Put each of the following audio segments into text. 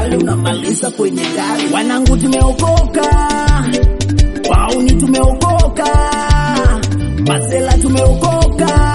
kali unamaliza kwenye gari. Wanangu tumeokoka, wauni tumeokoka, masela tumeokoka,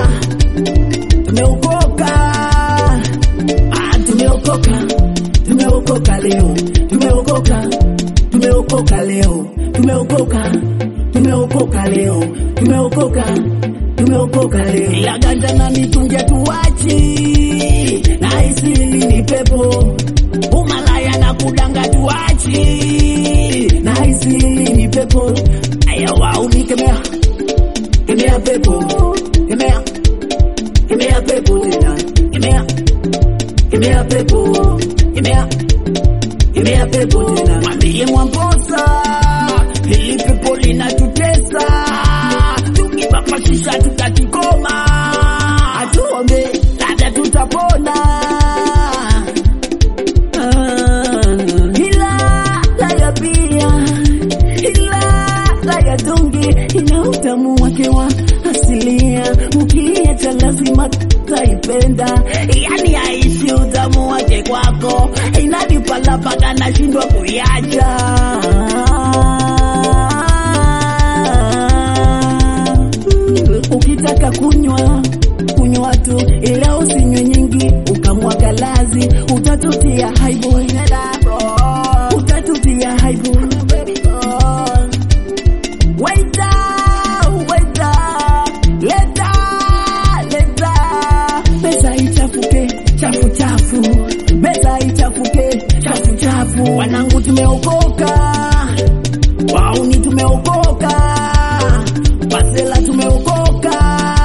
tumeokoka, ah, tumeokoka, tumeokoka leo, tumeokoka, tumeokoka leo, tumeokoka, tumeokoka leo, tumeokoka, tumeokoka leo. Ila ganja na mitungi tuachi, na isili ni pepo, umalaya na kudanga tuachi, na isili ni pepo. Aya wauni kemea, kemea pepo, kemea, kemea pepo tena, kemea, kemea pepo, kemea, kemea pepo tena. Mwambie Mwamposa, hili pepo linatutesa, tukipapashisha tutakikoma, atuombe labda tutapona. Ah, ila laya pia ila laya tungi ina utamu wake wa asilia, ukiacha lazima taipenda, yani aishi utamu wake kwako, inanipala mpaka nashindwa kuiacha. Ukitaka kunywa kunywa tu, ila usinywe nyingi, ukamwaga lazi, utatutia haibu, utatutia haibu. Waita, waita, leta, leta, pesa ichafuke, chafu chafu, pesa ichafuke, chafu chafu. Wanangu tumeokoka, wauni tumeokoka, masela tumeokoka,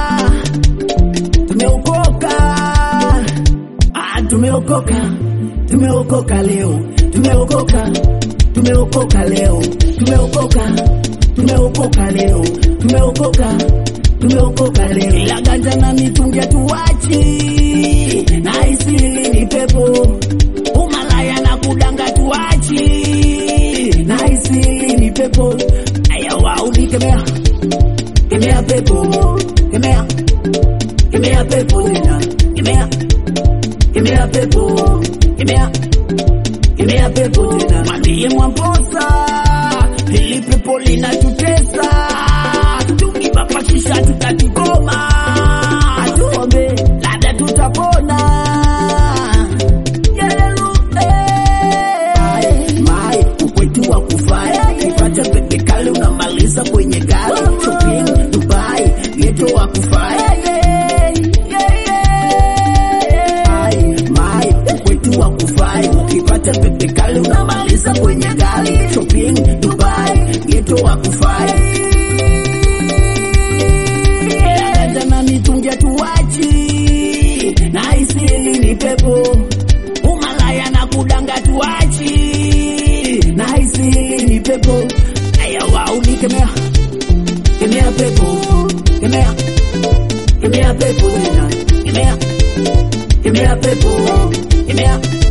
tumeokoka, ah, tumeokoka, tumeokoka leo, tumeokoka, tumeokoka leo, tumeokoka, tumeokoka leo, tumeokoka, tumeokoka leo. Ila ganja na mitungi tuachi, na isili ni pepo, umalaya na kudanga tuachi, na isili ni pepo. Aya wauni kemea, kemea pepo, kemea, kemea pepo tena, kemea, kemea pepo, kemea kemea pepo tena. Mwambie Mwamposa, hili pepo linatutesa, tukipapashisha tutakikoma, atuombe labda tutapona. Yelele, eh. Mai, ukwetu wa kufai, ukipata pepe kali unamaliza kwenye gari. Shopping Dubai, geto wa kufai. Mai, mai, ukwetu wa kufai, ukipata pepe kali unamaliza kwenye gari. Shopping Dubai, geto wa kufai. Dada na mitungi tuachi, na isili ni pepo, umalaya na kudanga tuachi, na isili ni pepo. Aya wauni kemea, kemea pepo, kemea, kemea pepo tena, kemea, kemea pepo, kemea